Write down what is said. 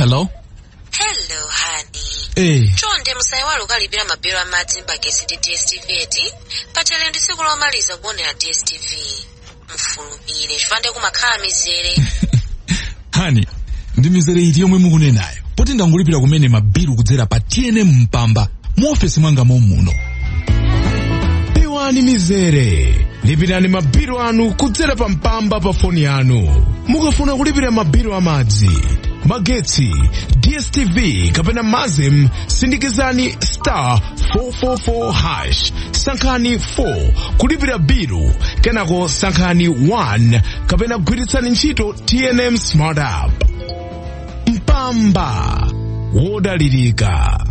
hello hello hani eh chonde musayiwale ukalipira mabelo amadzi mbagesi ndi dstv eti pachele ndi tsiku lomaliza kuonera dstv mufulumire chifande kumakhala mizere hani ndi mizere iti yomwe mukunenayo poti ndangolipira kumene mabilu kudzera pa tnm mpamba mu ofesi mwanga momuno pewani mizere lipirani mabilu anu kudzera pa mpamba pa foni yanu mukafuna kulipira mabilu amadzi magetsi dstv kapena mazem sindikizani star 444 hash sankhani 4 kulipira bilu kenako sankhani 1 kapena gwiritsani ntchito tnm smart app mpamba wodalirika